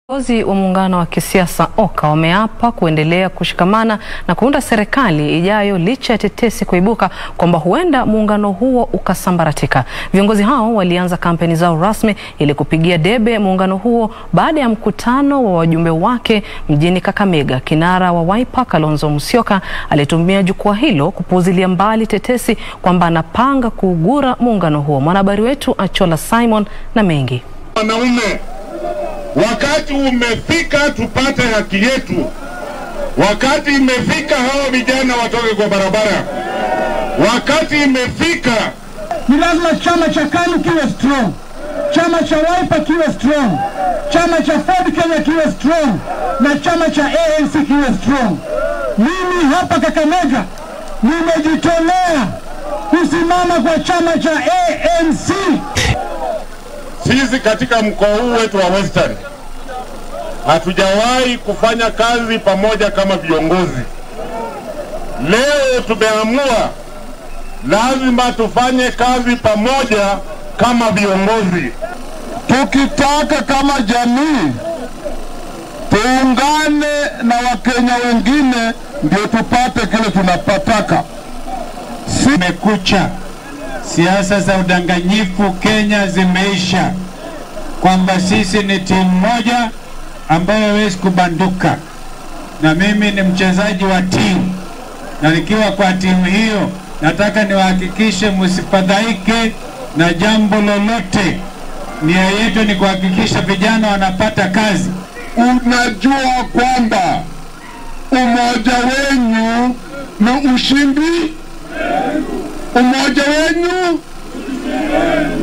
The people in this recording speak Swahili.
Viongozi wa muungano wa kisiasa OKA wameapa kuendelea kushikamana na kuunda serikali ijayo licha ya tetesi kuibuka kwamba huenda muungano huo ukasambaratika. Viongozi hao walianza kampeni zao rasmi ili kupigia debe muungano huo baada ya mkutano wa wajumbe wake mjini Kakamega. Kinara wa Wiper Kalonzo Musyoka alitumia jukwaa hilo kupuuzilia mbali tetesi kwamba anapanga kuugura muungano huo. Mwanahabari wetu Achola Simon na mengi Wanaume, wakati umefika tupate haki yetu. Wakati imefika hawa vijana watoke kwa barabara. Wakati imefika ni lazima chama cha KANU kiwe strong, chama cha Wiper kiwe strong, chama cha Ford Kenya kiwe strong na chama cha ANC kiwe strong. Mimi hapa Kakamega nimejitolea kusimama kwa chama cha ANC. sisi katika mkoa huu wetu wa Western hatujawahi kufanya kazi pamoja kama viongozi. Leo tumeamua lazima tufanye kazi pamoja kama viongozi. Tukitaka kama jamii tuungane na Wakenya wengine ndio tupate kile tunapataka. Kumekucha, siasa za udanganyifu Kenya zimeisha, kwamba sisi ni timu moja ambayo hawezi kubanduka, na mimi ni mchezaji wa timu, na nikiwa kwa timu hiyo nataka niwahakikishe msifadhaike na jambo lolote. Nia yetu ni kuhakikisha vijana wanapata kazi. Unajua kwamba umoja wenyu ni ushindi, umoja wenyu